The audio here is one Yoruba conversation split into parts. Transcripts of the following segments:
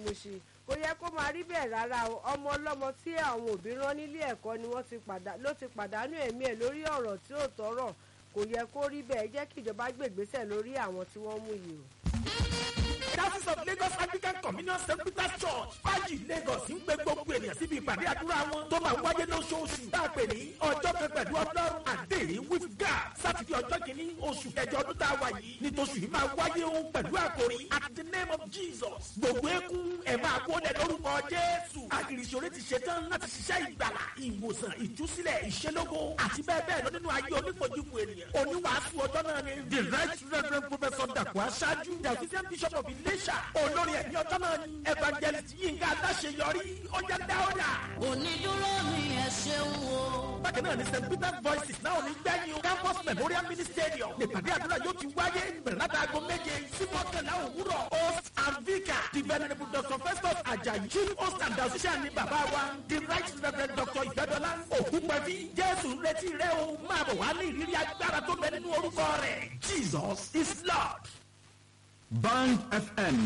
Mushin kò yẹ kó máa rí bẹ́ẹ̀ rárá o ọmọ ọlọ́mọ tí àwọn òbí rán nílé ẹ̀kọ́ ni wọ́n ti padà ló ti pàdánù ẹ̀mí ẹ̀ lórí ọ̀rọ̀ tí ò tọ́rọ̀ kò yẹ kó rí bẹ́ẹ̀ jẹ́ kí ìjọba gbé ìgbésẹ̀ lórí àwọn tí wọ́n mú yìí o. Diocese of Lagos Anglican Communion St. Peter's Church fájì Lagos ń pe gbogbo ènìyàn síbi ìpàdé àdúrà wọn tó máa wáyé lóṣooṣù tá a pè ní ọjọ́ kan pẹ̀lú ọlọ́run àdéhìí with God sátidé ọjọ́ kìíní oṣù kẹjọ ọdún tá a wà yìí nítòsù yìí máa wáyé ohun pẹ̀lú àkòrí at the name of Jesus gbogbo eégún ẹ̀ máa kó lẹ̀ lórúkọ Jésù àgìrìṣòro ti ṣetán láti ṣiṣẹ́ ìgbàlà ìwòsàn ìtúsílẹ̀ ìṣelógo àti bẹ́ẹ̀ bẹ́ẹ̀ lọ nínú ayé onípojúpo ènìyàn oníwàásù ọjọ́ náà ni the right reverend professor dàpọ̀ aṣáájú the assistant bishop of Iléṣà olórí ẹ̀mí ọjọ́ náà ni evangelist Yínká Aláṣeyọrí ọjà dáwọ́dà. onídúró mi ẹ ṣeun o. bákan náà ni st peter's voices náà ní gbẹ̀yìn o campus memorial mini stadium nípàdé àdúrà yóò ti wáyé bẹ̀rẹ̀ láti aago méje sí mọ́kànlá òwúrọ̀ host and vicar the venerable dr festus ajayi chief host and associate ni bàbá wa the right reverend dr ìgbẹ́dọ́lá ògúnpẹ̀bí jésù ń retí rẹ o máa bọ̀ wá ní ìrírí agbára tó bẹ nínú orúkọ rẹ̀ jesus is lord. Band FM.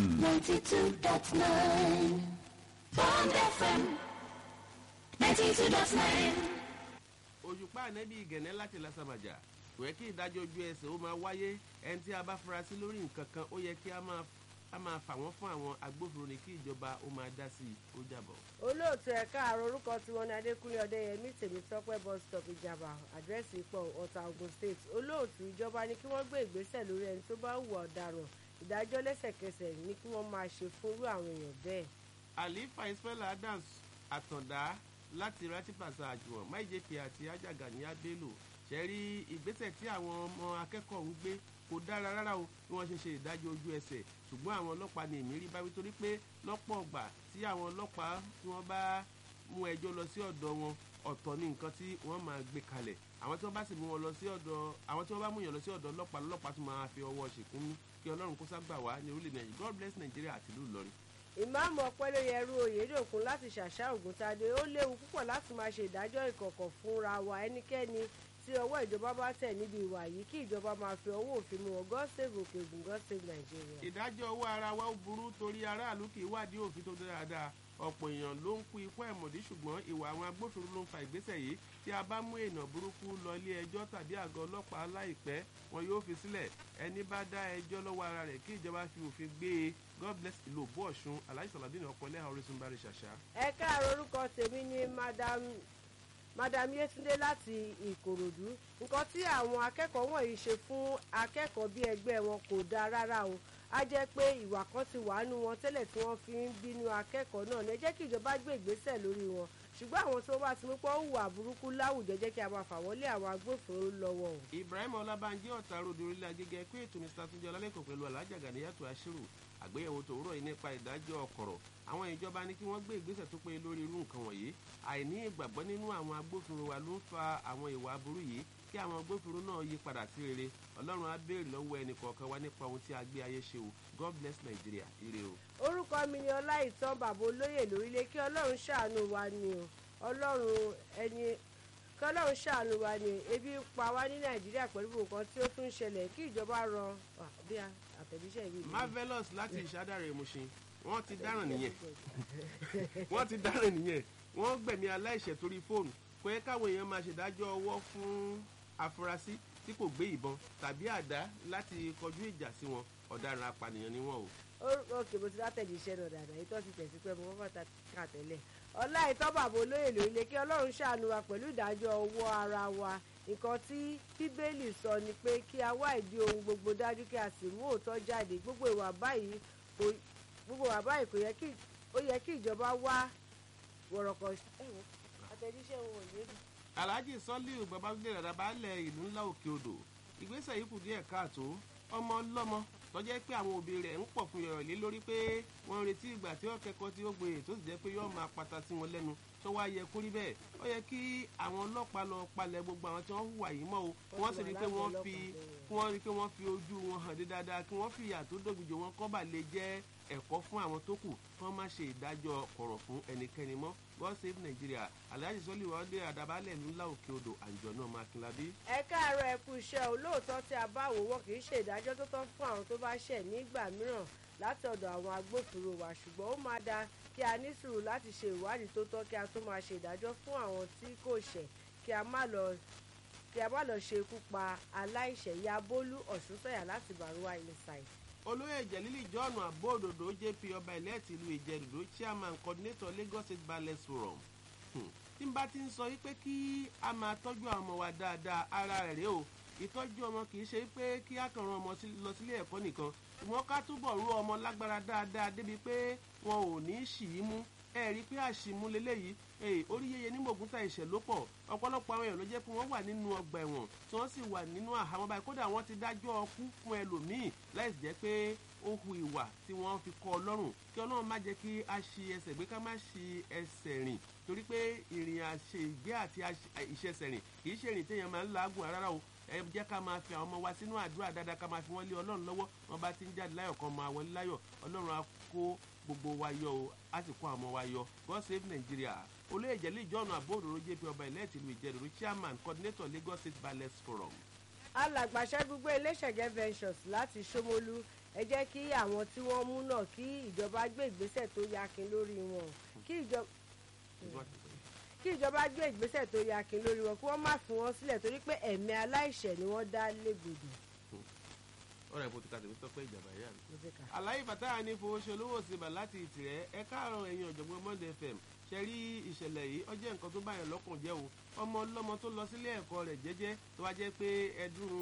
92.9 Bond FM 92.9 òṣùpá ànẹ́bí ìgẹ̀nẹ́ láti lásàmàjà kò yẹ kí ìdájọ́ ojú ẹsẹ̀ ó máa wáyé ẹni tí a bá fura sí lórí nǹkan kan ó yẹ kí a máa a máa fà wọ́n fún àwọn agbófinró ní kí ìjọba ó máa dá sí i ó jàbọ̀. olóòtú ẹ̀ka àrò orúkọ tiwọn ní adékúnlé ọdẹyẹmí tèmítọ́pẹ́ bus stop ìjàmbá àdírẹ́sì ipò ọ̀tà ogun state olóòtú ìjọba ní kí wọ́n gbé ìgbésẹ̀ lórí ẹni tó bá hùwà ọ̀daràn ìdájọ́ lẹ́sẹ̀kẹsẹ̀ ní kí wọ́n máa ṣe fúnrú àwọn èèyàn bẹ́ẹ̀. àlífà ismail adams àtàndá láti ratipasa àjùwọ̀n máìjèpè àti ajaga ní abélò ṣẹ́rí ìgbésẹ̀ tí àwọn ọmọ akẹ́kọ̀ọ́ ń gbé kò dára rárá o bí wọ́n ṣe ṣe ìdájọ́ ojú ẹsẹ̀ ṣùgbọ́n àwọn ọlọ́pàá ní èmi rí báwí torí pé lọ́pọ̀ ọgbà tí àwọn ọlọ́pàá tí wọ́n bá mú ẹjọ́ lọ sí ọ̀dọ̀ wọn ọ̀tọ̀ ní nǹkan tí wọ́n máa gbé kalẹ̀ àwọn tí wọ́n bá sì mú wọn lọ sí ọ̀dọ̀ àwọn tí wọ́n bá mú yàn lọ sí ọ̀dọ̀ ọlọ́pàá lọ́pàá tó máa fi ọwọ́ ṣìkún mú kí ọlọ́run kó ságbà wá ní orílẹ̀ nàìjíríà god bless nàìjíríà àti ìlú ìlọrin. ìmáàmù ọpẹ́lẹ́yẹrú oyèdòkun láti ṣàṣà ògùntadé ó léwu púpọ̀ láti máa ṣe ìdájọ́ ìkọ̀kọ̀ fúnra wa ẹnikẹ́ni tí ọwọ́ ìjọba bá tẹ̀ níbi ìwà yìí kí ìjọba máa fi ọwọ́ òfin mú wọn god save òkè ògùn god save nàìjíríà. ìdájọ́ owó ara wa ó burú torí aráàlú kì í wádìí òfin tó dáadáa ọ̀pọ̀ èèyàn ló ń kú ikú ẹ̀mọ̀dí ṣùgbọ́n ìwà àwọn agbófinró ló ń fa ìgbésẹ̀ yìí tí a bá mú èèyàn burúkú lọ ilé ẹjọ́ tàbí àgọ́ ọlọ́pàá láìpẹ́ wọn yóò fi sílẹ̀ ẹni bá dá ẹjọ́ lọ́wọ́ ara rẹ̀ kí ìjọba fi òfin gbé e god bless ìlú òbú ọ̀ṣun aláì sàládìní ọ̀pọ̀lẹ́ orísun bá rí ṣàṣà. ẹ káàárọ̀ orúkọ tèmi ni madam madam yetunde láti ìkòròdú nǹkan tí àwọn akẹ́kọ̀ọ́ wọ̀nyí ṣe fún akẹ́kọ̀ọ́ bí ẹgbẹ́ wọn kò dáa rárá o á jẹ́ pé ìwà kan ti wà nù wọn tẹ́lẹ̀ tí wọ́n fi ń bínú akẹ́kọ̀ọ́ náà ní ẹ jẹ́ kí ìjọba gbé ìgbésẹ̀ lórí wọn ṣùgbọ́n àwọn tó bá ti mú pọ́ hùwà burúkú láwùjọ jẹ́ kí a máa fà wọ́n lé àwọn agbófinró lọ́wọ́ o. ibrahim ọlábànjẹ ọ̀tá ròdò orílẹ̀ agége pé ètò mr túnjẹ ọlálẹ́kọ̀ọ́ pẹ̀lú alájà gàníyàtọ̀ aṣírù àgbéyẹ̀wò tòwúrọ̀ yìí nípa ìdájọ́ ọkọ̀rọ̀ àwọn ìjọba ní kí wọ́n gbé ìgbésẹ̀ tó péye lórí irú nǹkan wọ̀nyí àìní ìgbàgbọ́ nínú àwọn agbófinró wa ló ń fa àwọn ìwà aburú yìí kí àwọn agbófinró náà yí padà sí rere ọlọ́run á béèrè lọ́wọ́ ẹnì kọ̀ọ̀kan wa nípa ohun tí a gbé ayé ṣe o god bless nigeria ire o. orúkọ mi ni ọláìtàn bàbá olóyè lórílẹ̀ kí ọlọ́run ṣàánú wa ni o ọlọ́run ẹni kí ọlọ́run ṣàánú wa ni ebi ń pa wá ní nàìjíríà pẹ̀lú nǹkan tí ó tún ń ṣẹlẹ̀ kí ìjọba ran bí àtẹ̀jíṣẹ́ yìí. marvelous láti ìṣádàrẹ ìmúṣin wọ́n ti dáràn nìyẹn wọ́n ti dáràn nìyẹn wọ́n gbẹ̀mí aláìṣẹ̀ torí fóònù kò yẹ káwọn èèyàn máa ṣèdájọ́ ọwọ́ fún afurasí tí kò gbé ìbọn tàbí àdá láti kọjú ìjà sí wọn ọ̀daràn apànìyàn ni wọ́n o. òkè mo ti látẹ̀lé iṣẹ́ náà dáadáa ètò ti tẹ̀sí pé mo kọ́kọ́ kà tẹ́lẹ̀ ọlá ìtọ́ bàbá olóyè lórílẹ̀ kí ọlọ́run ṣàánú wa pẹ̀lú ìdájọ́ ọwọ́ ara wa nǹkan tí bíbélì sọ ni pé kí a wá ìdí ohun gbogbo dájú kí a sì mú òótọ́ jáde gbogbo ìwà báyìí kò gbogbo ìwà báyìí kò yẹ kí ó yẹ kí ìjọba wá wọ̀rọ̀kọ̀ ẹ̀wọ̀n àtẹ̀jíṣẹ́ wọn ò lè rí. alhaji sọlíù babagbé dàda baálẹ̀ ìlú ńlá òkè odò ìgbésẹ̀ yìí kù díẹ̀ káàtó ọmọ ọlọ́mọ tọ́jẹ́ pé àwọn òbí rẹ̀ ń pọ̀ fún yọ̀rọ̀ lé lórí pé wọ́n ń retí ìgbà tí ó kẹ́kọ̀ọ́ tí ó gboyè tó sì jẹ́ pé yóò máa pata sí wọn lẹ́nu tó wá yẹ kó rí bẹ́ẹ̀ ó yẹ kí àwọn ọlọ́pàá lọ palẹ̀ gbogbo àwọn tí wọ́n hùwà yìí mọ́ o kí wọ́n sì rí i pé wọ́n fi kí wọ́n rí i pé wọ́n fi ojú wọn hàn dé dáadáa kí wọ́n fi ìyà tó dògbìjò wọn kọ́ bà lè jẹ́ ẹ̀kọ́ fún àwọn tó kù kí wọ́n má ṣe ìdájọ́ kọ̀rọ̀ fún ẹnikẹ́ni mọ́ god save nigeria alhaji sọlí wọlé àdàbálẹ̀ ńlá òkè odò àjọ náà mákindlábí. ẹ káàárọ̀ ẹ kú iṣẹ́ olóòótọ́ tí a bá wò wọ́n kì í ṣe ìdájọ́ tó tọ́ fún àwọn tó bá ṣẹ̀ nígbà mìíràn láti ọ̀dọ̀ àwọn agbófinró wa ṣùgbọ́n ó máa da kí a ní sùúrù láti ṣe ìwádìí tó tọ́ kí a tó máa ṣe ìdájọ́ fún àwọn tí kò ṣẹ̀ kí a má lọ kí a má lọ ṣe ikú pa aláìṣẹ̀ ya bólú ọ̀ṣunṣẹ́yà láti bàrúwá inside. olóyè jẹ̀lílì john abóòdòdó jp ọba ìlẹ́ẹ̀tì ìlú ìjẹ̀dùdó chairman coordinator lagos state balance forum Hmm. tí n bá ti ń sọ wípé kí a máa tọ́jú àwọn ọmọ wa dáadáa ara rẹ̀ rèé o ìtọ́jú ọmọ kì í ṣe pé kí a kàn ran ọmọ sí- lọ sílé ẹ̀kọ́ nìkan ṣùgbọ́n ká túbọ̀ rú ọmọ lágbára dáadáa débi pé wọn ò ní í ṣì í mú ẹ rí i pé àṣìmú leléyìí ee orí yẹyẹ ní mògúntà ìṣẹ̀ ló pọ̀ ọ̀pọ̀lọpọ̀ àwọn èèyàn ló jẹ́ pé wọ́n wà nínú ọgbà ẹ̀wọ̀n tí wọ́n sì wà nínú àhámọ́ báyìí kódà wọ́n ti dájọ́ ọkú fún ẹlòmíì láì sì jẹ́ pé ó hu ìwà tí wọ́n fi kọ́ ọlọ́run kí ọlọ́run má jẹ́ kí a ṣi ẹsẹ̀ gbé ká má ṣi ẹsẹ̀ rìn torí pé ìrìn àṣẹ ìgbé àti àṣe- ìṣẹsẹ̀ rìn kì í ṣe ìrìn téèyàn máa ń làágùn rárá o ẹ jẹ́ ká máa fi àwọn ọmọ wa sínú àdúrà dáadáa ká máa fi wọ́n lé ọlọ́run lọ́wọ́ wọn bá ti ń jáde láyọ̀ kan máa wọlé láyọ̀ ọlọ́run á kó gbogbo wa yọ o á sì kó àwọn ọmọ wa yọ god save nigeria olóyè jẹ́lí john abóòdòrò jp ọba ìlẹ́ẹ̀tì ìlú ìjẹ̀dùrú chairman coordinator lagos state balance forum. alàgbàṣẹ́ gbogbo iléṣẹ̀gẹ́ ventures láti ṣómólú ẹ jẹ́ kí àwọn tí wọ́n mú náà kí ìjọba gbé ìgbésẹ̀ tó yakin lórí wọn kí ìjọba kí ìjọba gbé ìgbésẹ̀ tó yakin lórí wọn kí wọ́n má fi wọn sílẹ̀ torí pé ẹ̀mí aláìṣẹ̀ ni wọ́n dá légbodò. ọ̀rọ̀ ìbò ti ka tèmi tọ́pẹ́ ìjàmbá yá mi. Mo ti kà. àlàyé fàtáyà ní fowóṣe olówó síbà láti ìtìrẹ́ ẹ káàárọ̀ ẹ̀yin ọ̀jọ̀gbọ́n monday fm ṣe rí ìṣẹ̀lẹ̀ yìí ọjọ́ nǹkan tó báyọ̀ lọ́kàn jẹ́ o ọmọ ọlọ́mọ tó lọ sílé ẹ̀kọ́ rẹ̀ jẹ́jẹ́ tó wá jẹ́ pé ẹdún